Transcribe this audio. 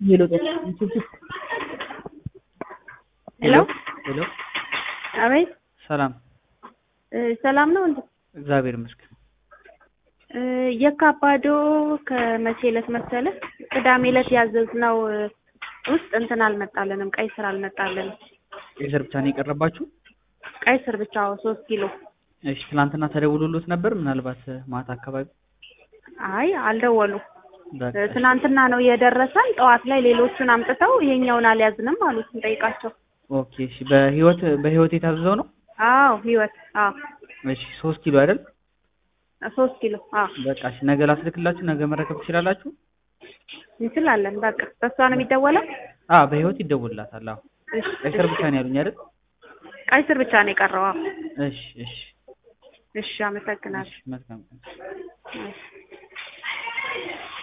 ሄሎ ሄሎ ሄሎ አቤት ሰላም እ ሰላም ነው እንዴ? እግዚአብሔር ይመስገን። እ የካባዶ ከመቼ ዕለት መሰለህ? ቅዳሜ ዕለት ያዘዝነው እ ውስጥ እንትን አልመጣልንም፣ ቀይ ስር አልመጣልንም። ቀይ ስር ብቻ ነው የቀረባችሁ? ቀይ ስር ብቻ ሶስት ኪሎ። እሺ ትናንትና ተደውሎሎት ነበር? ምናልባት እ ማታ አካባቢ አይ አልደወሉም። በቃ እ ትናንትና ነው የደረሰን። ጠዋት ላይ ሌሎቹን አምጥተው ይሄኛውን አልያዝንም አሉት እንጠይቃቸው። ኦኬ እሺ። በህይወት በህይወት የታዘዘው ነው? አዎ ህይወት አዎ እሺ ሶስት ኪሎ አይደል? ሶስት ኪሎ አዎ በቃ እሺ። ነገ ላስልክላችሁ፣ ነገ መረከብ ትችላላችሁ? እንችላለን። በቃ በሷ ነው የሚደወለው። አ በህይወት ይደውልላታል። አዎ እሺ ቀይ ስር ብቻ ነው ያሉኝ አይደል? ቀይ ስር ብቻ ነው የቀረው። አዎ እሺ እሺ እሺ አመሰግናለሁ። እሺ መልካም ቀን። እሺ